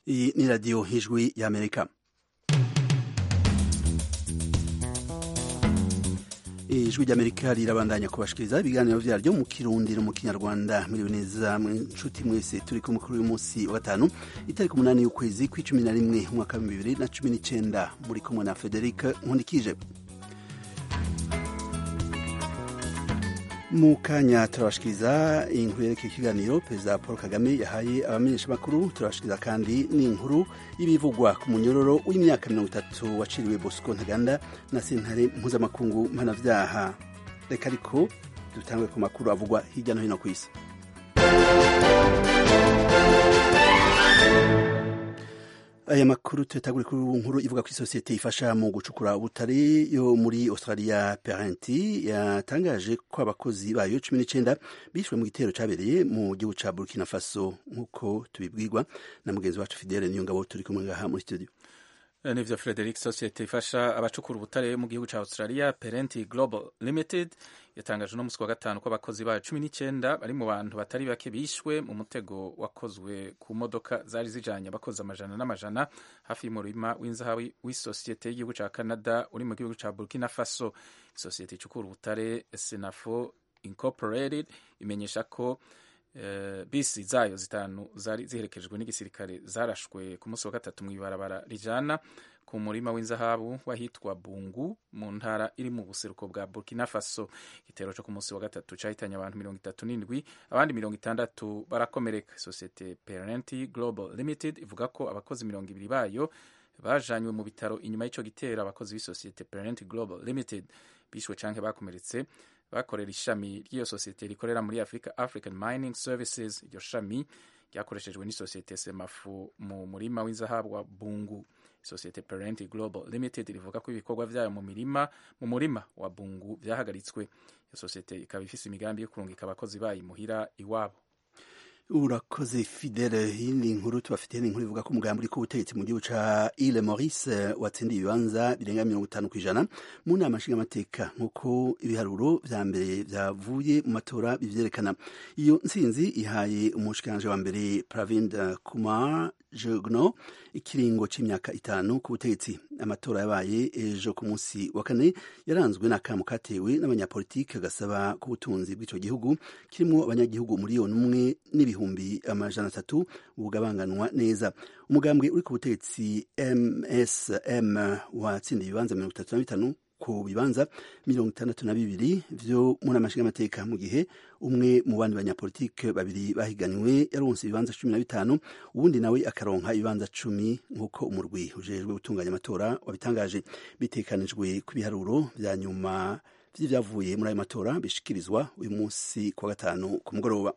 Iyi ni radiyo y'ijwi y'amerika ijwi ry'amerika rirabandanya kubashikiriza ibiganiro vyaryo mu kirundi no mu kinyarwanda muriwe neza nshuti mwese turi ku mukuru w'umunsi wa gatanu itariki umunani y'ukwezi kw'icumi na rimwe umwaka wa bibiri na cumi n'icenda muri kumwe na frederic nkundikije mu kanya turabashikiriza inkuru yerekeye ikiganiro perezida paul kagame yahaye abamenyeshamakuru turabashikiriza kandi n'inkuru y'ibivugwa ku munyororo w'imyaka mirongo itatu waciriwe bosco ntaganda na sentare mpuzamakungu mpanavyaha reka ariko dutangwe ku makuru avugwa hirya no hino ku isi aya makuru tuyatagure kuri nkuru ivuga ko isosiyete ifasha mu gucukura ubutare yo muri australia parenti yatangaje ko abakozi bayo cumi n'icenda bishwe mu gitero cabereye mu gihugu ca burkina faso nk'uko tubibwirwa na mugenzi wacu fidele niyo ngabo turi kumwe ngaha muri studio nivyo frederic sosiyete ifasha abacukura ubutare mu gihugu ca australia parenti global limited yatangaje no musi wa gatanu ko abakozi bayo cumi n'icenda bari mu bantu batari bake bishwe mu mutego wakozwe ku modoka zari zijanye abakozi amajana n'amajana hafi y'umurima w'inzahabu w'isosiyete y'igihugu ca canada uri mu gihugu ca burkina faso isosiyete icukura ubutare senafo incorporated imenyesha ko Uh, bisi zayo zitanu zari ziherekejwe n'igisirikare zarashwe ku munsi wa gatatu mu ibarabara rijana ku murima w'inzahabu wahitwa bungu mu ntara iri mu buseruko bwa burkina faso igitero cyo ku munsi wa gatatu cahitanye abantu mirongo itatu n'indwi abandi mirongo itandatu barakomereka sosiyete parenti global limited ivuga ko abakozi mirongo ibiri bayo bajanywe mu bitaro inyuma y'ico gitero abakozi b'isosiyete parenti global limited bishwe canke bakomeretse bakorera ishami ry'iyo sosiyete rikorera muri africa african mining services iryo shami ryakoreshejwe n'isosiyete semafu mu murima w'inzahabu wa bungu isosiyete parent global limited rivuga ko ibikorwa vyayo mu mirima mu murima wa bungu vyahagaritswe iyo sosiyete ikaba ifise imigambi yo kurungika abakozi bayo imuhira iwabo urakoze fidele yindi nkuru tubafitiye ni inkuru ivuga ko umugambi uri k'ubutegetsi mu gihugu ca ile maurice watsindiye ibibanza birenga mirongo itanu kw'ijana mu nama nshingamateka nk'uko ibiharuro vya mbere vyavuye mu matora bivyerekana iyo ntsinzi ihaye umushikiranje wa mbere pravind kumar jegno ikiringo c'imyaka itanu ku butegetsi amatora yabaye ejo ku munsi wa kane yaranzwe n'akamu katewe n'abanyapolitike gasaba ko ubutunzi bw'ico gihugu kirimwo abanyagihugu miliyoni umwe n'ibihumbi amajana atatu bugabanganwa neza umugambwe uri ku butegetsi msm watsindiye ibibanza mirongo itatu na bitanu ku bibanza mirongo itandatu na bibiri vyo muri amashinga amateka mu gihe umwe mu bandi banyapolitike babiri bahiganiwe yaronse ibibanza cumi na bitanu uwundi nawe akaronka ibibanza cumi nk'uko umurwi ujejwe gutunganya amatora wabitangaje bitekanijwe ku biharuro vya nyuma vy'ivyavuye muri ayo matora bishikirizwa uyu munsi ku wa gatanu ku mugoroba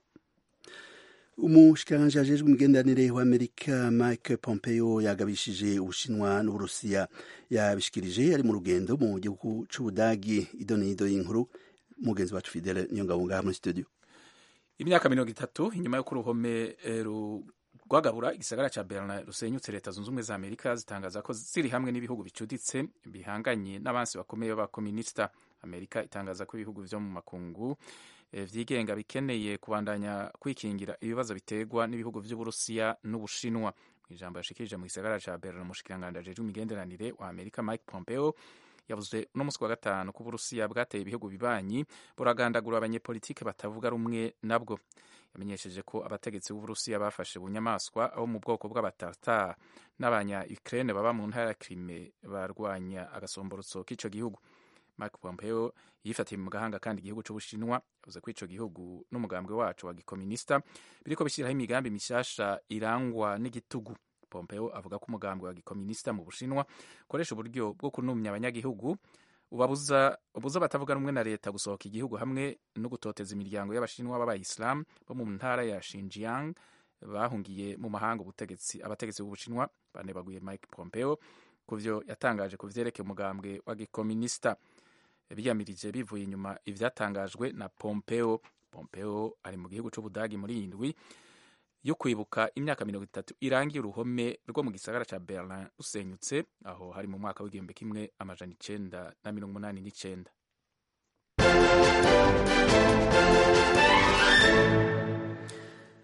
umushikiranganji ajejwe imigenderanire w'amerika mike pompeo yagabishije ubushinwa n'uburusiya yabishikirije ari mu rugendo mu gihugu c'ubudagi idonido y'inkuru mugenzi wacu fidele niyo ngabo ngaha muri studio imyaka mirongo itatu inyuma y'uko uruhome rwagabura igisagara ca berlin rusenyutse leta zunze ubumwe za amerika zitangaza ko ziri hamwe n'ibihugu bicuditse bihanganye n'abansi bakomeye b'abakominisita amerika itangaza ko ibihugu vyo mu makungu vyigenga bikeneye kubandanya kwikingira ibibazo biterwa n'ibihugu vy'uburusiya n'ubushinwa mu ijambo yashikirije mu gisagara ca berlin umushikiranganji ajejwe imigenderanire wa amerika mike pompeo yavuze uno musi wa gatanu ko uburusiya bwateye ibihugu bibanyi buragandagura abanyepolitike batavuga rumwe nabwo yamenyesheje ko abategetsi b'uburusiya bafashe bunyamaswa abo mu bwoko bw'abatata n'abanya ukraine baba mu ntara ya krime barwanya agasomborotso k'ico gihugu Mike Pompeo yifatiye mu gahanga kandi igihugu c'Ubushinwa yavuze ko ico gihugu n'umugambwe wacu wa gikominista biriko bishyiraho imigambi mishasha irangwa n'igitugu. Pompeo avuga ko umugambwe wa gikominista mu Bushinwa ukoresha uburyo bwo kunumya abanyagihugu ubabuza ubuza batavuga rumwe na leta gusohoka igihugu hamwe no gutoteza imiryango y'abashinwa b'abayisilamu bo mu ntara ya Xinjiang bahungiye mu mahanga ubutegetsi abategetsi b'Ubushinwa banebaguye Mike Pompeo kuvyo yatangaje ku vyerekeye umugambwe wa gikominista biyamirije bivuye inyuma ivyatangajwe na Pompeo. Pompeo ari mu gihugu c'Ubudagi muri iyi ndwi yo kwibuka imyaka mirongo itatu irangiye uruhome rwo mu gisagara ca Berlin rusenyutse aho hari mu mwaka w'igihumbi kimwe amajana icenda na mirongo umunani n'icenda.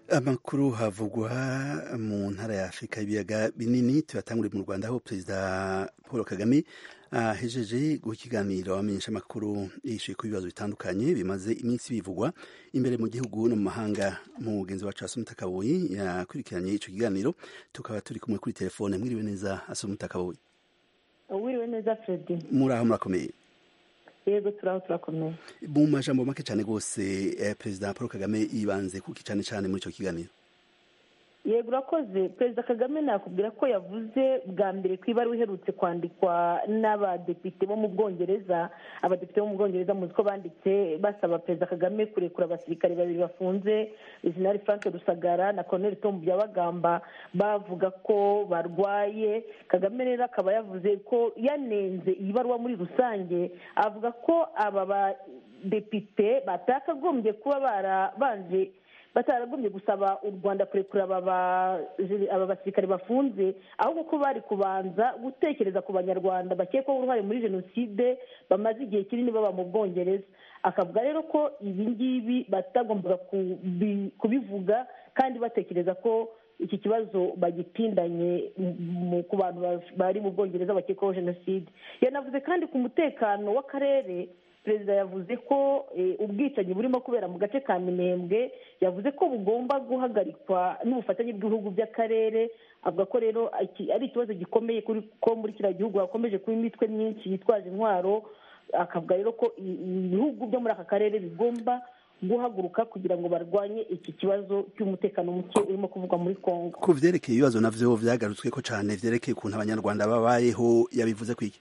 amakuru havugwa mu ntara ya afurika y'ibiyaga binini tuyatanguriye mu rwanda aho perezida paul kagame ahejeje guha ikiganiro abamenyesha amakuru yishyuye ku bibazo bitandukanye bimaze iminsi bivugwa imbere mu gihugu no mu mahanga mugenzi wacu asumita kaboyi yakurikiranye icyo kiganiro tukaba turi kumwe kuri telefone mwiriwe neza asumita kaboyi wiriwe neza fredi muri aho murakomeye yego turaho turakomeye mu majambo make cyane rwose perezida paul kagame yibanze kuki cyane cyane muri icyo kiganiro yego urakoze perezida kagame nakubwira ko yavuze bwa mbere ku ibaruwa iherutse kwandikwa n'abadepite bo mu bwongereza abadepite bo mu bwongereza muzi ko banditse basaba perezida kagame kurekura abasirikare babiri bafunze jenerali frank rusagara na colonel tom byabagamba bavuga ko barwaye kagame rero akaba yavuze ko yanenze iyi baruwa muri rusange avuga ko aba badepite batakagombye kuba barabanje bataragombye gusaba u rwanda kurekura aba basirikare bafunze ahubwo ko bari kubanza gutekereza ku banyarwanda bakekwaho uruhare muri jenoside bamaze igihe kinini baba mu bwongereza akavuga rero ko ibi ngibi batagombaga kubivuga kandi batekereza ko iki kibazo bagitindanye ku bantu bari mu bwongereza bakekwaho jenoside yanavuze kandi ku mutekano w'akarere perezida yavuze ko ubwicanyi burimo kubera mu gace ka minembwe yavuze ko bugomba guhagarikwa n'ubufatanye bw'ibihugu by'akarere avuga ko rero ari ikibazo gikomeye ko muri kiriya gihugu hakomeje kuba imitwe myinshi yitwaje intwaro akavuga rero ko ibihugu byo muri aka karere bigomba guhaguruka kugira ngo barwanye iki kibazo cy'umutekano muke urimo kuvugwa muri congo ku byerekeye ibibazo navyo vyagarutswe ko cyane vyerekeye ukuntu abanyarwanda babayeho yabivuze kwiki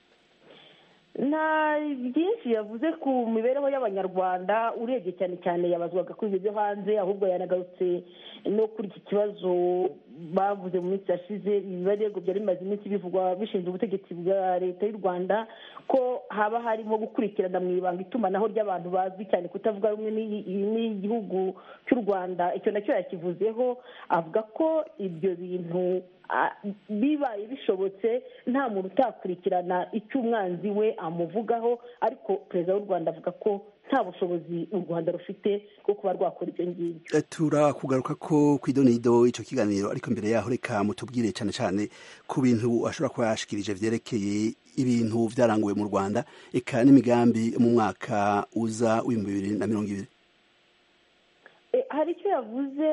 nta byinshi yavuze ku mibereho y'abanyarwanda urebye cyane cyane yabazwaga kuri ibyo byo hanze ahubwo yanagarutse no kuri iki kibazo bavuze mu minsi yashize ibirego byari bimaze iminsi bivugwa bishinzwe ubutegetsi bwa leta y'u rwanda ko haba harimo gukurikirana mu ibanga itumanaho ry'abantu bazwi cyane kutavuga rumwe n'igihugu cy'u rwanda icyo nacyo yakivuzeho avuga ko ibyo bintu bibaye bishobotse nta muntu utakurikirana icyo umwanzi we amuvugaho ariko perezida w'u rwanda avuga ko nta bushobozi u rwanda rufite bwo kuba rwakora ibyo ngibyo turakugaruka ko ku idonido icyo kiganiro ariko mbere yaho reka mutubwire cyane cyane ku bintu ashobora kuba yashikirije byerekeye ibintu byaranguwe mu rwanda eka n'imigambi mu mwaka uza w'ibihumbi bibiri na mirongo ibiri hari icyo yavuze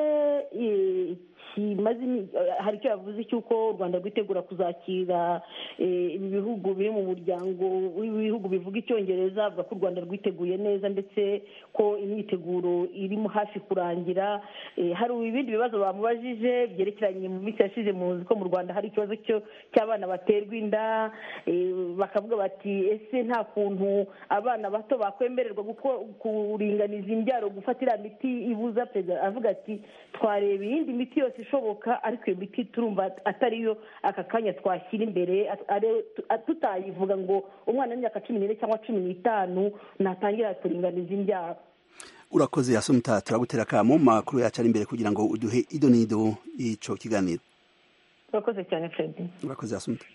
hari icyo yavuze cy'uko u rwanda rwitegura kuzakira ibi bihugu biri mu muryango w'ibihugu bivuga icyongereza avuga ko u rwanda rwiteguye neza ndetse ko imyiteguro irimo hafi kurangira hari ibindi bibazo bamubajije byerekeranye mu minsi yashize muzi ko mu rwanda hari ikibazo cy'abana baterwa inda bakavuga bati ese nta kuntu abana bato bakwemererwa kuringaniza imbyaro gufata iriya miti ibuza perezida avuga ati twareba iyindi miti yose ishoboka ariko iyo miti turumva atariyo aka kanya twashyira imbere tutayivuga ngo umwana w'imyaka cumi n'ine cyangwa cumi n'itanu natangira kuringaniza imbyaro urakoze yasumuta turagutera akamo makuru yacu ari imbere kugira ngo uduhe ido n'ido y'icyo kiganiro urakoze cyane fredi urakoze yasumuta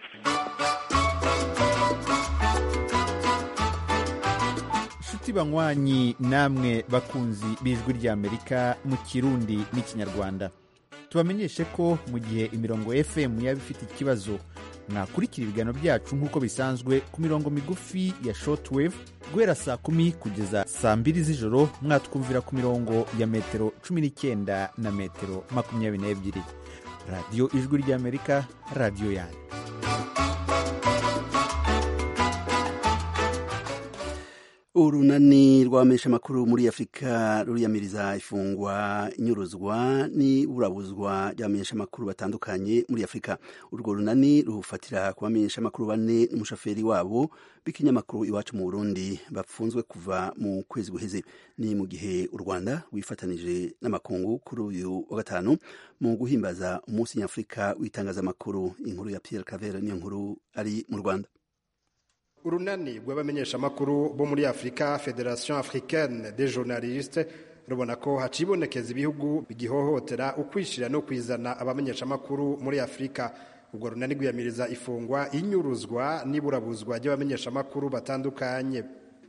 inshuti banywanyi namwe bakunzi b'ijwi ry'amerika mu kirundi n'ikinyarwanda tubamenyeshe ko mu gihe imirongo fm yaba ifite ikibazo mwakurikira ibiganiro byacu nk'uko bisanzwe ku mirongo migufi ya shortwave guhera saa kumi kugeza saa mbiri z'ijoro mwatwumvira ku mirongo ya metero cumi n'icyenda na metero makumyabiri n'ebyiri radiyo ijwi ry'amerika radiyo yanyu urunani rw'abamenyesha amakuru muri afurika ruriyamiriza ifungwa inyuruzwa n'iburabuzwa ry'abamenyesha amakuru batandukanye muri afurika urwo runani rufatira ku bamenyesha amakuru bane n'umushoferi wabo b'ikinyamakuru iwacu mu burundi bapfunzwe kuva mu kwezi guheze ni mu gihe u rwanda rwifatanije n'amakungu kuri uyu wa gatanu mu guhimbaza umunsi nyafurika w'itangazamakuru inkuru ya pierre cavere niyo nkuru ari mu rwanda urunani rw'abamenyeshamakuru bo muri afurika federation africaine des journalistes rubona ko hacibonekeza ibihugu bigihohotera ukwishira no kwizana abamenyeshamakuru muri afurika ubwo runani rwiyamiriza ifungwa inyuruzwa n'iburabuzwa ry'abamenyeshamakuru batandukanye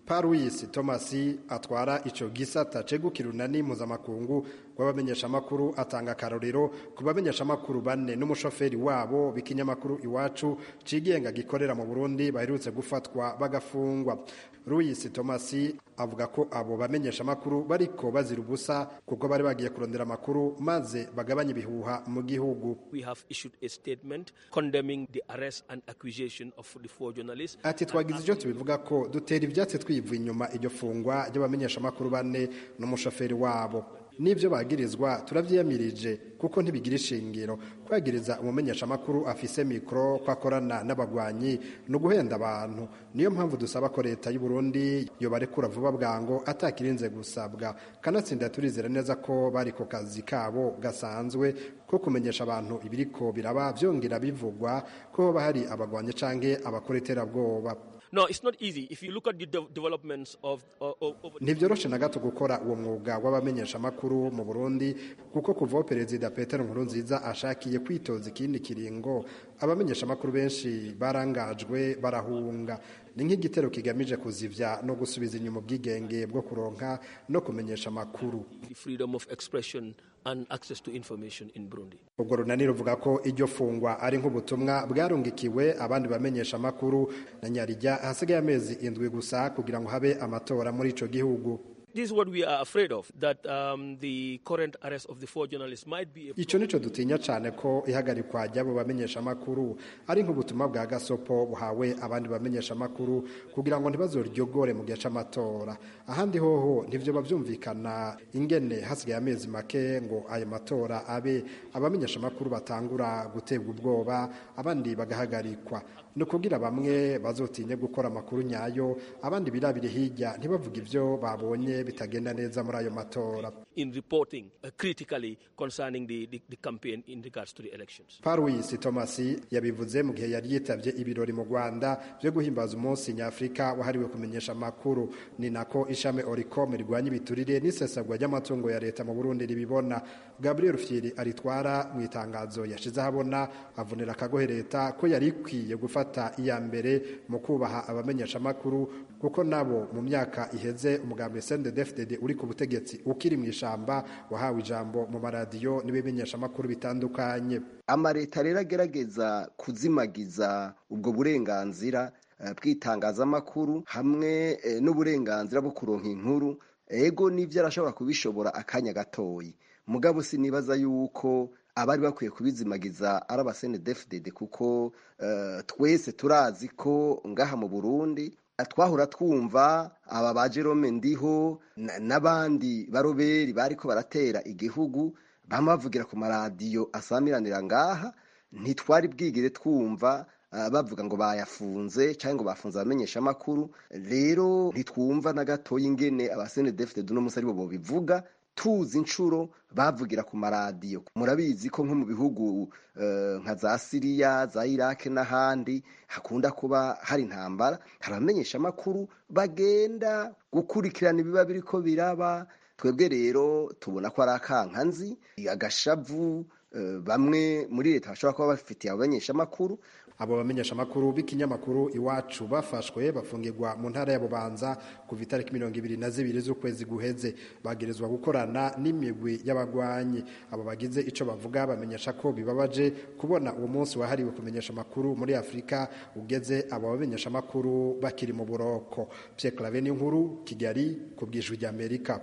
paruwisi thomas atwara ico gisata cegukira urunani mpuzamakungu rw'abamenyeshamakuru atanga akarorero ku bamenyeshamakuru bane n'umushoferi wabo b'ikinyamakuru iwacu cigenga gikorera mu burundi baherutse gufatwa bagafungwa Louis Thomas avuga ko abo bamenyesha amakuru bariko bazira ubusa kuko bari bagiye kurondera amakuru maze bagabanya ibihuha mu gihugu We have issued a statement condemning the arrest and accusation of the four journalists. ati twagize icyo tubivuga ko dutera ibyatsi twivuye inyuma iryo fungwa ry'abamenyesha amakuru bane n'umushoferi wabo n'ibyo bagirizwa turabyiyamirije kuko ntibigira ishingiro kwagiriza umumenyesha amakuru afise mikoro ko akorana n'abagwanyi ni uguhenda abantu niyo mpamvu dusaba ko leta y'u Burundi yobarekura vuba bwango atakirinze gusabwa kanatsinda turizera neza ko bari ku kazi kabo gasanzwe ko kumenyesha abantu ibiriko biraba byongera bivugwa ko hoba hari abagwanyi canke abakora iterabwoba No, it's not easy. If you look at the de- developments of, of, of of- ntibyoroshe na gato gukora uwo mwuga w'abamenyesha amakuru mu burundi kuko kuva aho perezida petero nkurunziza ashakiye kwitoza ikindi kiringo abamenyesha amakuru benshi barangajwe barahunga ni nk'igitero kigamije kuzivya no gusubiza inyuma ubwigenge bwo kuronka no kumenyesha amakuru the freedom of expression and access to information in Burundi. ubwo runani ruvuga ko iryo fungwa ari nk'ubutumwa bwarungikiwe abandi bamenyesha amakuru na nyarijya hasigaye amezi indwi gusa kugira ngo habe amatora muri ico gihugu This is what we are afraid of, that um, the current arrest of the four journalists might be a ico nico dutinya cane ko ihagarikwa ry'abo bamenyesha amakuru ari nk'ubutumwa bwa gasopo buhawe abandi bamenyesha amakuru kugira ngo ntibazoryogore mu gihe c'amatora ahandi hoho ntivyoba vyumvikana ingene hasigaye amezi make ngo ayo matora abe abamenyesha amakuru batangura guterwa ubwoba abandi bagahagarikwa ni ukugira bamwe bazotinye gukora amakuru nyayo abandi birabire hirya ntibavuge ivyo babonye bitagenda neza muri ayo matora in reporting uh, critically concerning the, the, the campaign in regards to the elections. Paruwisi Thomas yabivuze mu gihe yari yitavye ibirori mu Rwanda byo guhimbaza umunsi nyafrika wahariwe kumenyesha amakuru ni nako ishami Oricom rigwanya ibiturire n'isesagwa ry'amatungo ya leta mu Burundi ribibona Gabriel Rufyiri aritwara mu itangazo yashize ahabona avunira akagohe leta ko yari ikwiye gufata iya mbere mu kubaha abamenyesha amakuru kuko nabo mu myaka iheze umugambi CNDD-FDD uri ku butegetsi ukiri mu ishamba wahawe ijambo mu maradiyo n'ibimenyesha amakuru bitandukanye amaleta rero agerageza kuzimagiza ubwo burenganzira eh, bw'itangazamakuru hamwe eh, n'uburenganzira bwo kuronka inkuru ego n'ivyo arashobora kubishobora akanya gatoyi mugabo sinibaza yuko abari bakwiye kubizimagiza ari abasenedefdede kuko eh, twese turazi ko ngaha mu burundi twahora twumva aba ba Jerome Ndiho na- n'abandi baroberi bariko baratera igihugu bamwe bavugira ku maradiyo asamiranira ngaha ntitwari bwigire twumva ah, bavuga ngo bayafunze cyangwa ngo bafunze abamenyesha amakuru rero ntitwumva na gatoya ingene abasenedefite duno munsi aribo bobivuga tuzi inshuro bavugira ku maradiyo murabizi ko nko mu bihugu eh, nka za siriya za irake n'ahandi hakunda kuba hari intambara hari abamenyesha amakuru bagenda gukurikirana ibiba biriko biraba twebwe rero tubona ko ari akankanzi agashavu eh, bamwe muri leta bashobora kuba bafitiye abamenyesha amakuru abo bamenyesha amakuru b'ikinyamakuru iwacu bafashwe bafungirwa mu ntara ya bubanza kuva itariki mirongo ibiri na zibiri z'ukwezi guheze bagirizwa gukorana n'imigwi y'abagwanyi abo bagize ico bavuga bamenyesha ko bibabaje kubona uwo munsi wahariwe kumenyesha amakuru muri afurika ugeze abo bamenyesha amakuru bakiri mu buroko Pierre Claver nkuru kigali ku bwijwi ry'amerika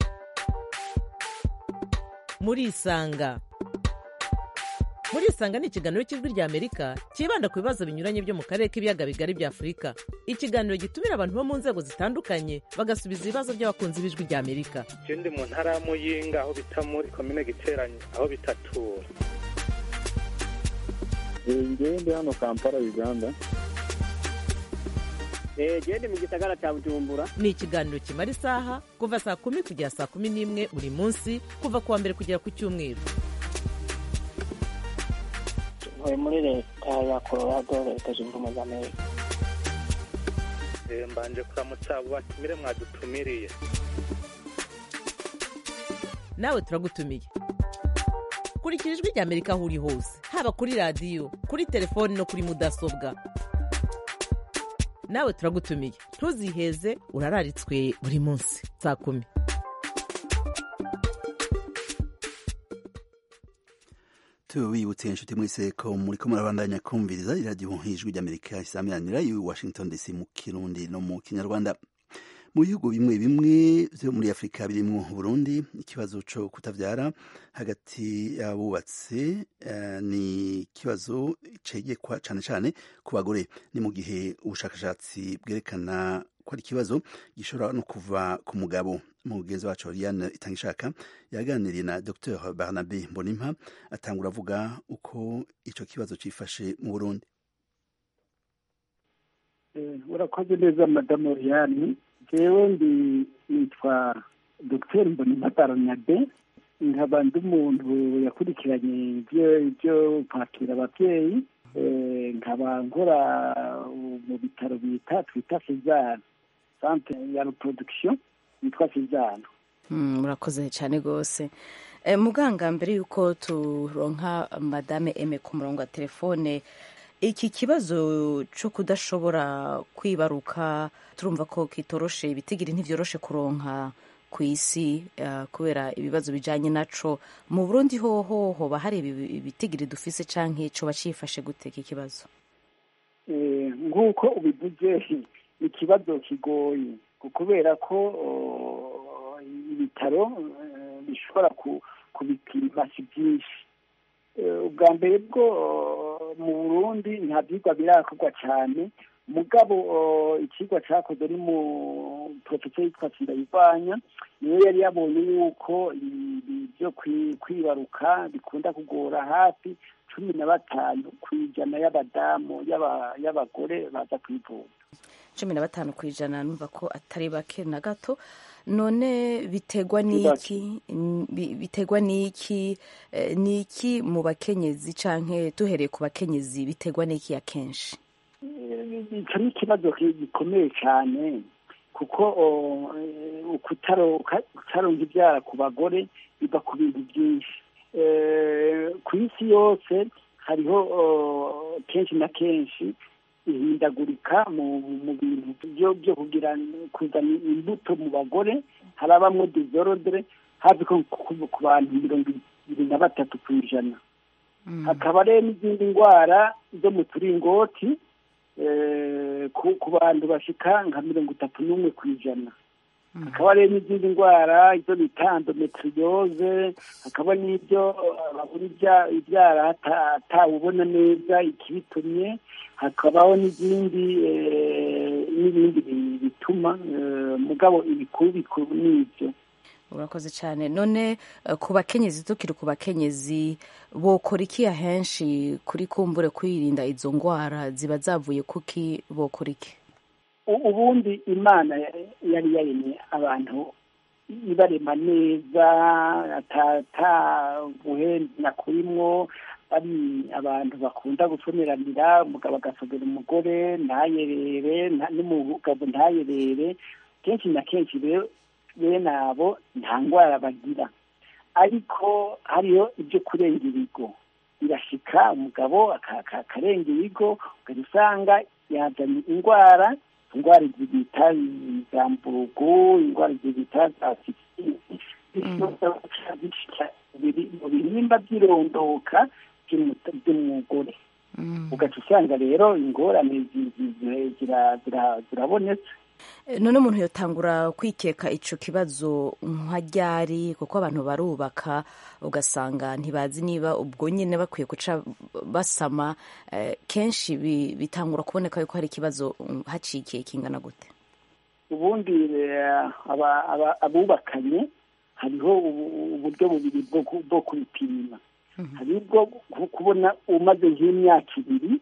murisanga murisanga ni ikiganiro cy'ijwi rya amerika cyibanda ku bibazo binyuranye byo mu karere k'ibiyaga bigari bya afurika ikiganiro gitumira abantu bo mu nzego zitandukanye bagasubiza ibibazo by'abakunzi b'ijwi rya amerika je ndi mu ntara ya muyinga aho bita muri komine giteranye aho bitatura ngewe ndi hano kampala uganda gende mu gisagara cya bujumbura ni ikiganiro kimara isaha kuva saa kumi kugera saa kumi n'imwe buri munsi kuva ku wa mbere kugera ku cyumweru ntuye muri leta ya colorado leta zunze ubumwe za amerika Eh, mbanje kuramutsa abo batumire mwadutumiriye nawe turagutumiye kurikira ijwi rya amerika aho uri hose haba kuri radiyo kuri telefoni no kuri mudasobwa nawe turagutumiye ntuziheze urararitswe buri munsi saa kumi tubibutse inshuti mwese ko muriko murabandanya kumviriza iradiyo ijwi ry'amerika isamiranira i washington dc mu kirundi no mu kinyarwanda mu bihugu bimwe bimwe vyo muri afurika birimwo burundi ikibazo co kutavyara hagati y'abubatse uh, ni ikibazo cegekwa cane cane ku bagore ni mu gihe ubushakashatsi bwerekana ko ari ikibazo gishobora no kuva ku mugabo mugenzi wacu Oriane Itangishaka yaganiriye na Dr Barnabe Mbonimpa atangura avuga uko ico kibazo cifashe mu Burundi urakoze neza madamu Oriane jewe ndi nitwa Dr Mbonimpa Barnabe nkaba ndi umuntu yakurikiranye ibyo kwakira ababyeyi nkaba nkora mu bitaro bita twita Sezana centre ya reproduction yitwa Sezana murakoze cyane rwose muganga mbere y'uko turonka madame eme ku murongo wa telefone iki kibazo cyo kudashobora kwibaruka turumva ko kitoroshe ibitigiri ntivyoroshe kuronka ku isi kubera ibibazo bijanye naco mu burundi hoho hoba hari ibitigiri dufise canke coba cifashe gute iki kibazo nk'uko ubivuze ikibazo kigoye kubera ko ibitaro bishobora kubipima si byinshi ubwa mbere bwo mu burundi nta byigwa birakorwa cyane mugabo ikigwa cyakoze ari mu porofesiyo yitwa sindayivanya niyo yari yabonye yuko byo kwibaruka bikunda kugora hafi cumi na batanu ku ijana y'abadamu y'abagore baza kwivuza cumi na batanu ku ijana numva ko atari bake na gato none biterwa n'iki biterwa n'iki n'iki mu bakenyezi canke duhereye ku bakenyezi biterwa n'iki akenshi icyo ni ikibazo gikomeye cyane kuko kutaronka ibyara ku bagore biva ku bintu byinshi ku isi yose hariho kenshi na kenshi ihindagurika mu bintu byo kugira kuzana imbuto mu bagore harabamo dizorodere hafi ku bantu mirongo ibiri na batatu ku ijana hakaba rero n'izindi ndwara zo mu turingoti ku bantu bashika nka mirongo itatu n'umwe ku ijana hakaba rero n'izindi ndwara izo bita endometriose hakaba n'ibyo babura ibyara atawubona neza ikibitumye hakabaho n'izindi n'ibindi bituma mugabo ibikuru bikuru n'ibyo urakoze cyane none ku bakenyezi tukiri ku bakenyezi bokora iki ahenshi kuri kumbure kwirinda izo ndwara ziba zavuye kuki bokora iki ubundi imana yari yaremye abantu ibarema neza ataguhendana kurimwo ari abantu bakunda gusomeranira umugabo agasogera umugore ntayerere n'umugabo ntayerere kenshi na kenshi rero bene abo nta ndwara bagira ariko hariho ibyo kurenga ibigo birashika umugabo akarenga ibigo ukajya usanga yazanye indwara indwara zibita za mburugu indwara zibita za sisitisi mu bihimba by'irondoka by'umugore ugaca usanga rero ingorane zirabonetse none umuntu yotangura kwikeka ico kibazo nka ryari kuko abantu barubaka ugasanga ntibazi niba ubwo nyine bakwiye guca basama kenshi bitangura kuboneka yuko hari ikibazo hacikiye kingana gute ubundi abubakanye hariho uburyo bubiri bwo kubipima hari ubwo kubona umaze nk'imyaka ibiri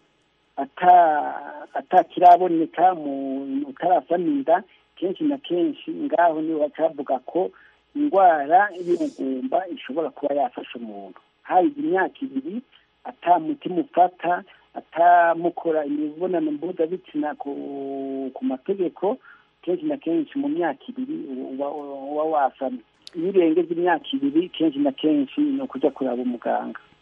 atakiraboneka mu utarasamira kenshi na kenshi ngaho niho bacavuga ko indwara y'ubugumba ishobora kuba yafasha umuntu hari imyaka ibiri atamutima ufata atamukora imibonano mpuzabitsina ku mategeko kenshi na kenshi mu myaka ibiri uba wasamye iyo urengeje imyaka ibiri kenshi na kenshi ni ukujya kureba umuganga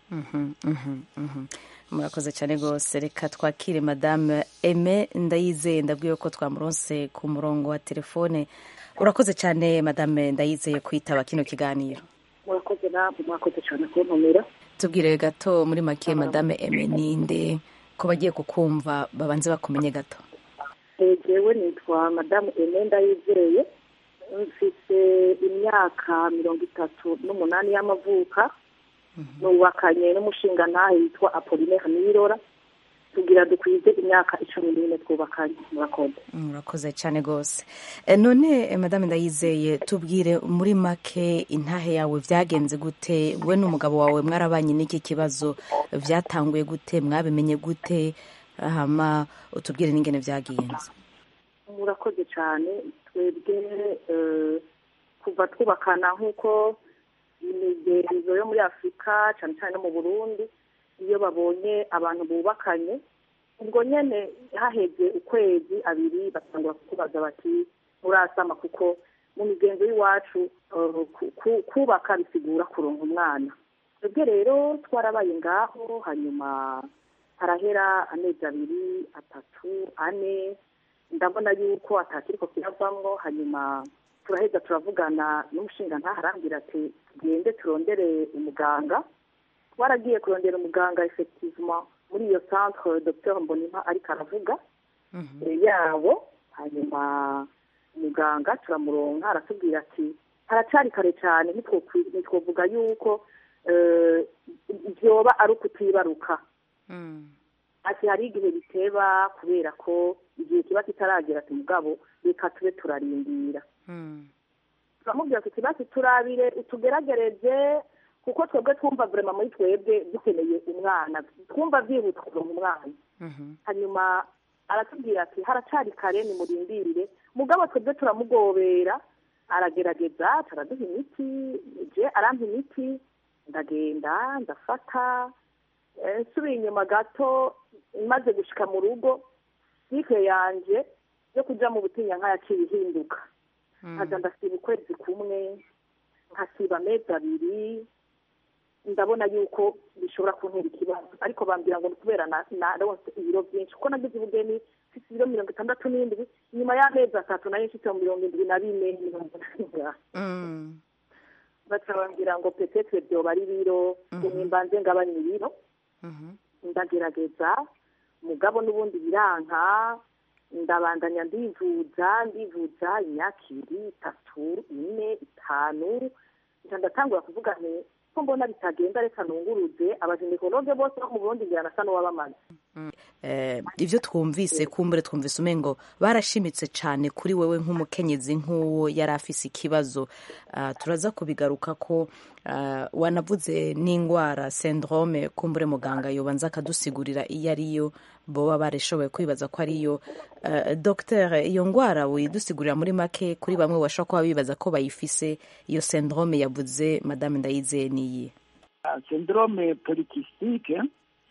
Mhm, mhm, mhm. murakoze cyane rwose reka twakire madame eme ndayizeye ndabwiye ko twamuronse ku murongo wa telefone urakoze cyane madame ndayizeye kwitaba kino kiganiro murakoze namwe mwakoze cyane kuntumira tubwire gato muri make madame eme ninde ko bagiye kukumva babanze bakumenye gato jewe nitwa madamu ene ndayizeye mfise imyaka mirongo itatu n'umunani y'amavuka nubakanye n'umushinga ntahe yitwa apolinaire nirora tugira dukwize imyaka icumi n'ine twubakanye murakoze murakoze cyane rwose Eh, none eh, madame ndayizeye tubwire muri make intahe yawe byagenze gute we n'umugabo wawe mwarabanye n'iki kibazo byatanguye gute mwabimenye gute hama utubwire n'ingene byagenze murakoze cyane twebwe eh, kuva twubakana nk'uko imigenzo yo muri afurika cyane cyane no mu burundi iyo babonye abantu bubakanye ubwo nyine haheze ukwezi abiri batangura kukubaza bati murasama kuko mu migenzo y'iwacu eh, ku- ku- kubaka bisigura kuronka umwana twebwe rero twarabaye ngaho hanyuma harahera amezi abiri atatu ane ndabona yuko atakiriko kiravamwo hanyuma turaheza turavugana n'umushinga ntaharambira ati tugende turondere umuganga twaragiye kurondera umuganga effectivement muri iyo centre docteur mbonimpa ariko aravuga eh, yabo hanyuma umuganga turamuronka aratubwira ati haracari kare cyane ntitwokwi- ntitwovuga yuko eh, vyoba ari ukutibaruka ati hari igihe biteba kubera ko igihe kiba kitaragera ati mugabo reka tube turarindira turamubwira tuti basi turabire utugeragereze kuko twebwe twumva vrema muri twebwe dukeneye umwana twumva byihuta kuronka umwana hanyuma aratubwira ati haracari kare nimurindire mugabo twebwe turamugobera aragerageza taraduha imiti je arampa imiti ndagenda ndafata Eh, nsubiye inyuma gato maze gushika mu rugo sike yanje yo kuja mu butinya nk'ayaciye ihinduka nkaza ndasiba ukwezi kumwe nkasiba amezi abiri ndabona yuko bishobora kuntera ikibazo ariko bambwira ngo ni kubera na- naronse ibiro byinshi kuko nagize ubugeni mfite ibiro mirongo itandatu n'indwi nyuma y'amezi atatu nayo mfite mirongo indwi na bine mirongo inani baca bambwira ngo petetre byoba ari biro umwe mbanze ngabanya ibiro ndagerageza mugabo n'ubundi biranka ndabandanya ndivuza ndivuza imyaka ibiri itatu ine itanu nca ndatangura kuvuga nti ko mbona bitagenda reka nunguruze abajenekologe bose bo mu burundi ngira nasa n'uwabamaze Eh, ibyo twumvise kumbure twumvise umengo barashimitse cyane kuri wewe nk'umukenyezi nk'uwo yari afise ikibazo Ah, turaza kubigaruka ko ah, wanavuze n'indwara syndrome kumbure muganga yobanza akadusigurira iyo ariyo boba barishoboye kwibaza ko ariyo uh, docteur iyo ndwara widusigurira muri make kuri bamwe bashobora kuba bibaza ko bayifise iyo syndrome yavuze madame ndayizeye niyi syndrome polycystique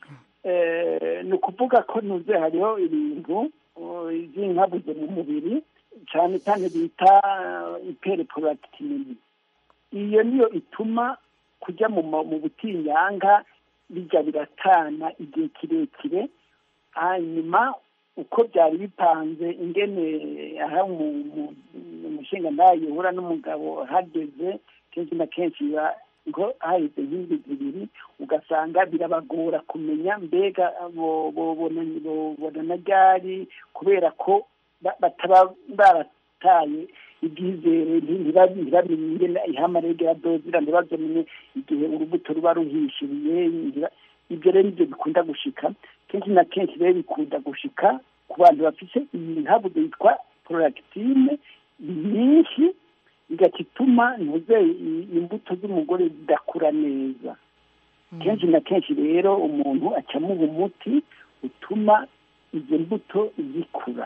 eh, ni ukuvuga ko nuze hariho ibintu uh, by'inkabuze mu mubiri cyane cyane bita hyperprolactinemia iyo niyo ituma kujya mu ma- mu butinyanga bijya biratana igihe kirekire hanyuma uko byari bipanze ingene aha mu- mu- umushinga ntayo uhura n'umugabo hageze kenshi na kenshi biba ngo haheze nk'indwi zibiri ugasanga birabagora kumenya mbega bo- bo- bona- bo- bonana ryari kubera ko ba- bataba barataye ibyizere ntiba- ntibamenye ingene ihamarege ya dozira ntibazamenye igihe urubuto ruba ruhishiriye ntiba- ibyo rero nibyo bikunda gushika kenshi na kenshi rero bikunda gushika ku bantu bafite iyi nkabuze yitwa prolactine nyinshi igaca ituma ntuze i- imbuto z'umugore zidakura neza kenshi na kenshi rero umuntu acamuha umuti utuma izo mbuto zikura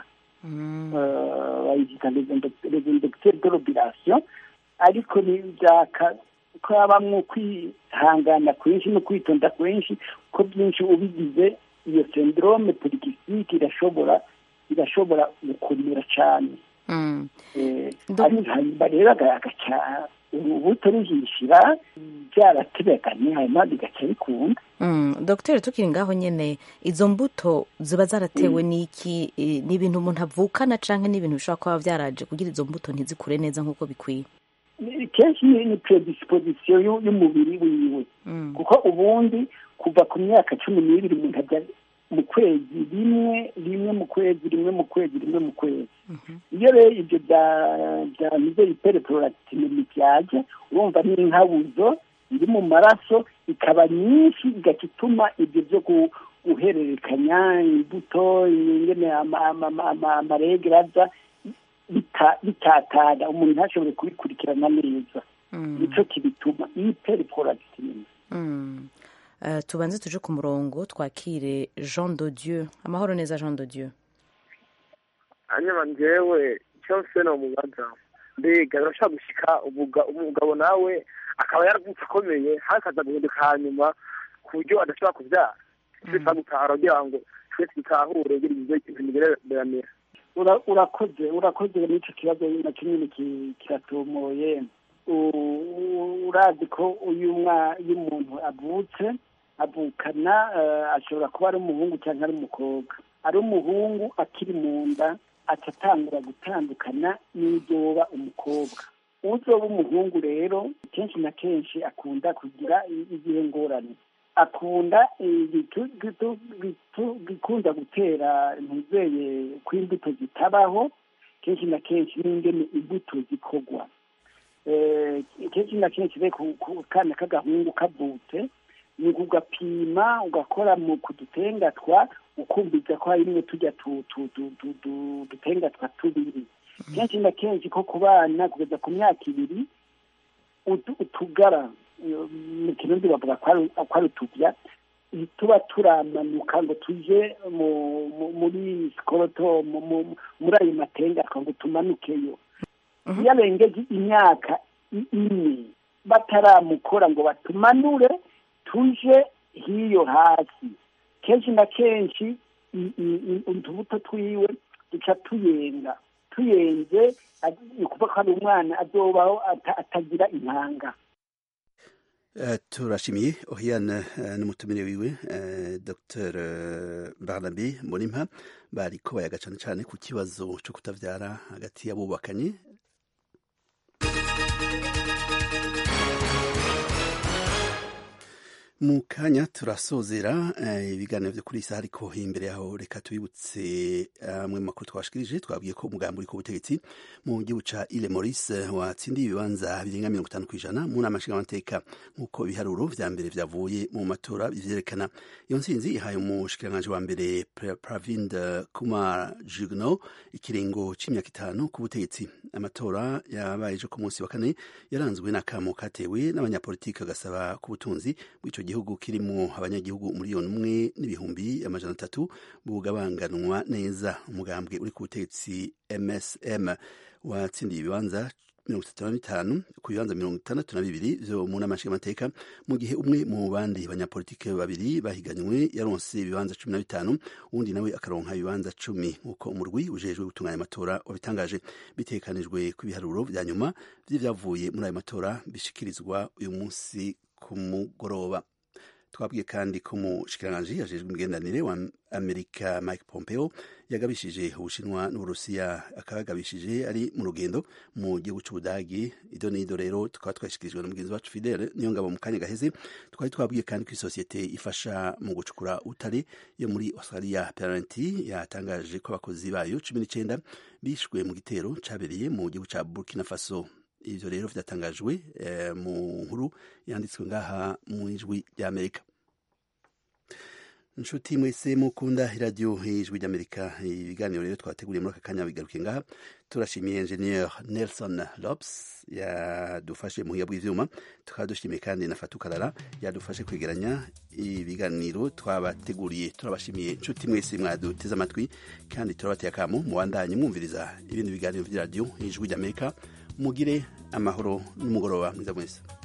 Eh, bayita rezindegiteri de l'obulation ariko byaka ko habamwo kwihangana kwinshi no kwitonda kwinshi ko byinshi ubigize iyo syndrome polycystique irashobora irashobora gukomera cyane hanyuma rero agaca urubuto ruhishira byarategekanye hanyuma bigaca bikunda dogiteri tukiri ngaho nyine izo mbuto ziba zaratewe n'iki ni ibintu umuntu avukana cyangwa ni ibintu bishobora kuba byaraje kugira izo mbuto ntizikure neza nk'uko bikwiye kenshi ni predisposition y'umubiri wiwe kuko ubundi kuva ku myaka cumi n'ibiri umuntu ajya mu kwezi rimwe rimwe mu kwezi rimwe mu kwezi rimwe mu kwezi iyo rero ibyo bya mize hyperprolactinemia byaje urumva ni inkabuzo iri mu maraso ikaba nyinshi igaca ituma ibyo byo guhererekanya imbuto ingene amaregera aza bitatana umuntu ntashobore kubikurikirana neza nicyo kibituma hyperprolactinemia tubanze tuje ku murongo twakire jean de dieu amahoro neza jean de dieu hanyuma njyewe cyose ni umubaza mbega birashobora gushyika umugabo nawe akaba yaravutse akomeye hakaza guhinduka hanyuma ku buryo adashobora kubyara twese gutahara kugira ngo twese dutahure ibintu bigereranira urakoze urakoze n'icyo kibazo na kimwe kiratomoye urazi ko uyu umuntu avutse avukana ashobora kuba ari umuhungu cyangwa ari umukobwa ari umuhungu akiri mu nda atatangura gutandukana n'ibyoba umukobwa uzoba umuhungu rero kenshi na kenshi akunda kugira igihe ngorane akunda gikunda gutera ntizeye ko imbuto zitabaho kenshi na kenshi n'ingene imbuto zikorwa kenshi na kenshi ku kana k'agahungu kavutse ni ugapima ugakora mu kudutengatwa ukumviza ko harimwo tujya dutengatwa tubiri kenshi na kenshi ko ku bana kugeza ku myaka ibiri utugara mu kirundi bavuga ko ari utubya tuba turamanuka ngo tuje muri sikoroto muri ayo matengatwa ngo tumanukeyo iyo arengeje imyaka ine bataramukora ngo batumanure tuje hiyo hasi kenshi na kenshi utubuto twiwe duca tuyenga tuyenze ni ukuvuga ko hari umwana azobaho atagira intanga turashimiye ohiyana n'umutumire wiwe dr barnabe mbonimpa bari ko bayaga cyane cyane ku kibazo cyo kutabyara hagati y'abubakanye mu kanya turasozera ibiganiro byo kuri iyi saha ariko imbere yaho reka tubibutse amwe mu makuru twashikirije twabwiye ko umugambi uri ku butegetsi mu gihugu ca ile maurice watsindiye ibibanza birenga mirongo itanu ku ijana mu nama nshingamateka nk'uko ibiharuro vya mbere vyavuye mu matora bivyerekana iyo ntsinzi ihaye umushikiranganji wa mbere pravind kumar jugno ikiringo c'imyaka itanu ku butegetsi amatora yabaye ejo ku munsi wa kane yaranzwe n'akamo katewe n'abanyapolitiki agasaba ku butunzi bw'ico gihugu kirimo abanyagihugu miliyoni umwe n'ibihumbi amajana atatu bugabanganwa neza umugambwe uri ku butegetsi msm watsindiye ibibanza mirongo itatu na bitanu ku bibanza mirongo itandatu na bibiri vyo mu nama nshingamateka mu gihe umwe mu bandi banyapolitike babiri bahiganywe yaronse ibibanza cumi na bitanu uwundi nawe akaronka ibibanza cumi nk'uko umurwi ujejwe gutunganya amatora wabitangaje bitekanijwe ku biharuro vya nyuma vy'ivyavuye muri ayo matora bishikirizwa uyu munsi ku mugoroba twabwiye kandi ko umushikiranganji ajejwe imigenderanire wa amerika mike pompeo yagabishije ubushinwa n'uburusiya akaba yagabishije ari mu rugendo mu gihugu c'ubudagi ido n'ido rero tukaba twashikirijwe na mugenzi wacu fidele niyo ngabo mu kanya gaheze twari twabwiye kandi ko isosiyete ifasha mu gucukura utare yo muri australia parenti yatangaje ko abakozi bayo cumi n'icenda bishwe mu gitero cabereye mu gihugu ca burkina faso ivyo rero vyatangajwe eh, mu nkuru yanditswe ngaha mu ijwi ry'amerika nshuti mwese mukunda iradiyo ijwi ry'amerika ibiganiro rero twateguriye muri aka kanya bigaruke ngaha turashimiye engineer nelson lobs yadufashe muhiya bw'ivyuma tukaba dushimiye kandi na fatukarara yadufashe kwegeranya ibiganiro twabateguriye turabashimiye nshuti mwese mwaduteze amatwi kandi turabateye akamo mubandanye mwumviriza ibindi biganiro vy'iradiyo ijwi ry'amerika mugire amahoro n'umugoroba mwiza mwese